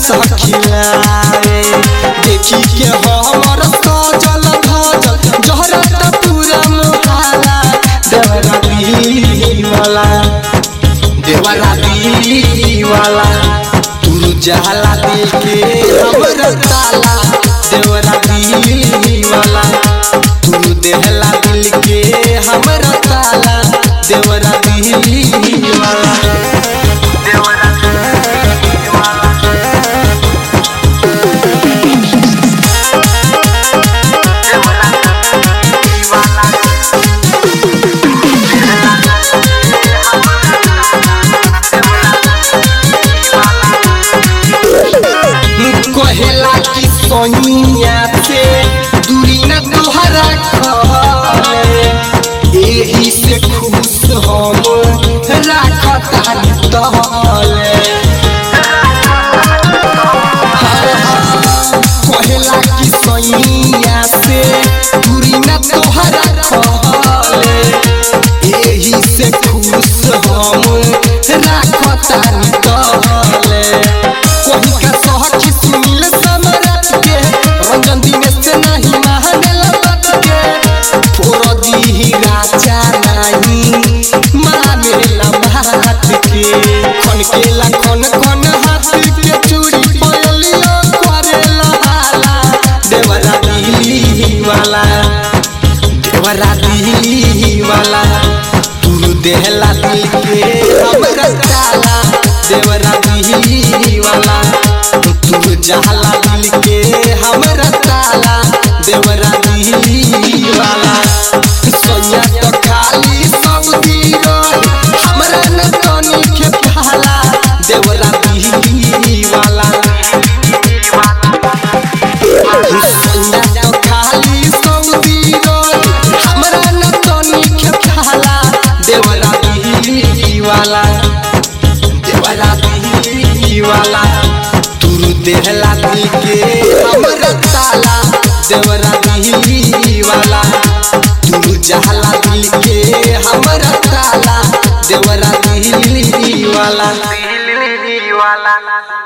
सखिलावे देखी के हमर सजल धजल जहरत पूरा मोहाला देवरा दिली वाला देवरा दिली वाला तू जाला देखे हमर ताला देवरा दिली वाला तू देहला दिल के हमर ताला देवरा दिली वाला कहेला कि सोनिया से दूरी न तुहरा खले एही से खुश हम राखतानी तहले कहेला कि सोनिया से दूरी न तुहरा खले एही से खुश हम राखतानी तहले कोही का सहखी सुनील समरत के रंजन दिनेश से नहीं महानेला बात के फोर दी राजा नहीं मानेला बात के खन केला खन खन हाथ के चूड़ी पयलियो करेला हाला देवरा दिली वाला देवरा दिली वाला तू देहला दिल के हमरा ताला देवरा दिली वाला तू जहला दिल के हमरा ताला देवरा दिली वाला सोया तो खाली सऊदी रोड हमरा न तनी के भाला देवरा दिली वाला सोया तो खाली सऊदी रोड हमरा न तनी के भाला देवरा दिली वाला देवरा दिली वाला तू देहला दिल के हमरा